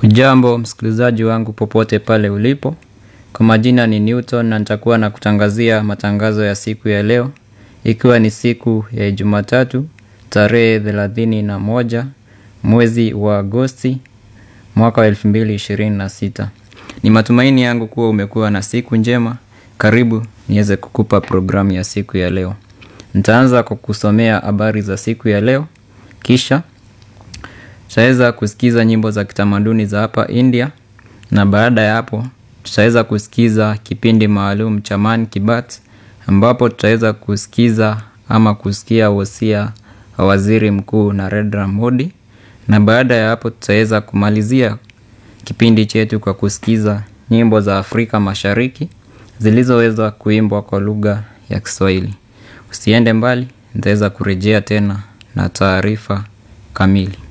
Hujambo msikilizaji wangu popote pale ulipo. Kwa majina ni Newton na nitakuwa na kutangazia matangazo ya siku ya leo. Ikiwa ni siku ya jumatatu, tarehe thelathini na moja, mwezi wa agosti, mwaka wa elfu mbili ishirini na sita. Ni matumaini yangu kuwa umekuwa na siku njema. Karibu niweze kukupa programu ya siku ya leo. Nitaanza kwa kusomea habari za siku ya leo. Kisha tutaweza kusikiza nyimbo za kitamaduni za hapa India na baada ya hapo tutaweza kusikiza kipindi maalum cha Man Kibat ambapo tutaweza kusikiza ama kusikia wosia wa waziri mkuu Narendra Modi na baada ya hapo tutaweza kumalizia kipindi chetu kwa kusikiza nyimbo za Afrika Mashariki zilizoweza kuimbwa kwa lugha ya Kiswahili. Usiende mbali, nitaweza kurejea tena na taarifa kamili.